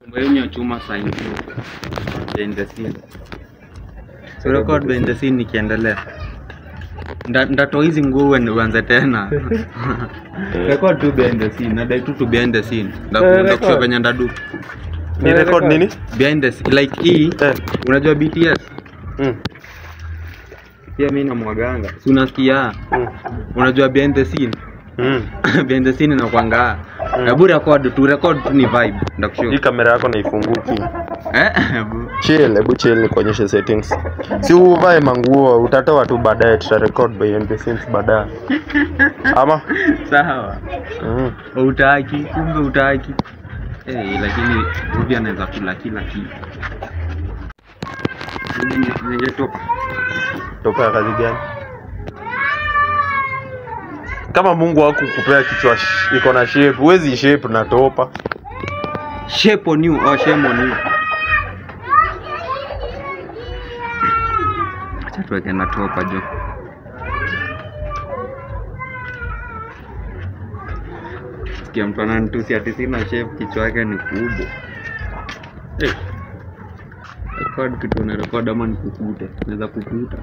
Mwenye ya chuma sign behind the scene. So record behind the scene nikiendelea. Nda- Ndatoa hizi nguo uende uanze tena. Record tu behind the scene. Nadai tu tu behind the scene. Eh, Ndakushow record. venye ndadu. Ni record nini? Behind the scene. Like hii Eh. unajua BTS? Mm. Pia mimi na mwaganga. Si unasikia? Mm. Unajua behind the scene? Mm. behind the scene inakwanga. Hebu record tu, record tu ni vibe. Ndakushow. Hii kamera yako naifunguki. Eh? Hebu. Chill, hebu chill nikuonyeshe settings. Si uvae manguo, utatoa tu baadaye tutarecord behind the scenes baadaye. Ama? Sawa. Mm. Utaki, kumbe utaki. Eh, lakini hivi anaweza kula kila kitu. Ninge- Ningetoka. Toka ya kazi gani? Kama Mungu hakukupea kichwa sh- iko na shape, huwezi shape na topa. Shape on you, oh shame on you. Acha tuweke na topa jo. Sikia mtu ananitusi ati sina shape, kichwa yake ni kubwa. Eh. Record kitu na record ama nikukute. Naweza kukuta.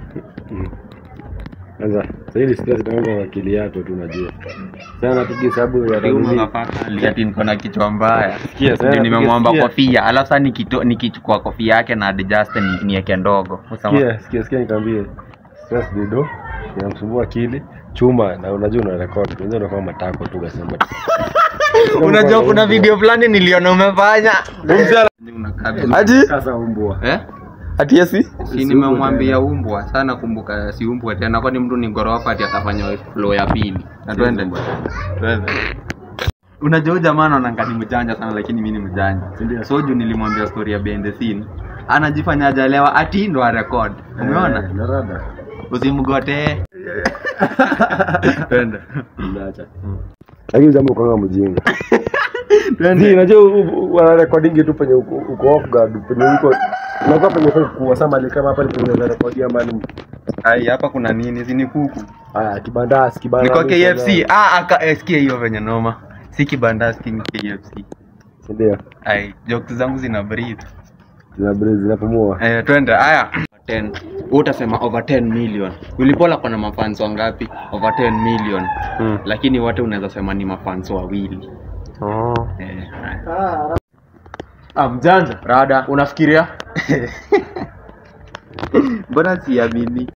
Sasa sasa hili stress inaanza na akili yako tu unajua. Sasa napiga hesabu ya Huyu nini? motherfucker ati niko na kichwa mbaya. Sikia sasa Ndio napiga- nimemwomba sikia- kofia, alafu sasa nikito- nikichukua kofia yake na adjust ni- niweke ndogo. Usama- Sikia sikia sikia nikwambie. Stress dido inamsumbua akili chuma na unajua una record. Unajua unafanya matako tu ukasema. Unajua kuna video fulani niliona umefanya. Unakaa vizuri. Aji? Sasa umbwa. Eh? Ati yesi? Si nimemwambia umbwa sana, kumbuka si umbwa tena, kwani mtu ni gorofa ati atafanya flow ya pili. Na twende. Twende. Unajua huyu jamaa anaonanga ni mjanja sana lakini mimi ni mjanja. Ndio. So juu nilimwambia story ya behind the scene. Anajifanya hajalewa ati ndo a record. Umeona? Eh, Narada. Usimgotee. Twende. Ndacha. Lakini jambo kwa mjinga. Ndio unajua u- u- wana recording tu penye uko uko off guard penye uko unakuwa penye fai kuwa sama ni kama hapa ni penye unaweza recordia mbali. Ai, hapa kuna nini? Si ni kuku. Haya kibandasi kibandasi. Niko KFC. Ah, aka eh, sikia hiyo venye noma. Si kibandasi ni KFC. Ndio. Ai, jokes zangu zina breathe. Zina breeze zinapumua. Eh, twende. Haya. 10. Wewe utasema over 10 million. Ulipola kuna mafans wangapi? Over 10 million. Mm. Lakini wote unaweza sema ni mafans wawili. Oh. Eh. haya. Ah mjanja. Rada. Unafikiria? Mbona siamini?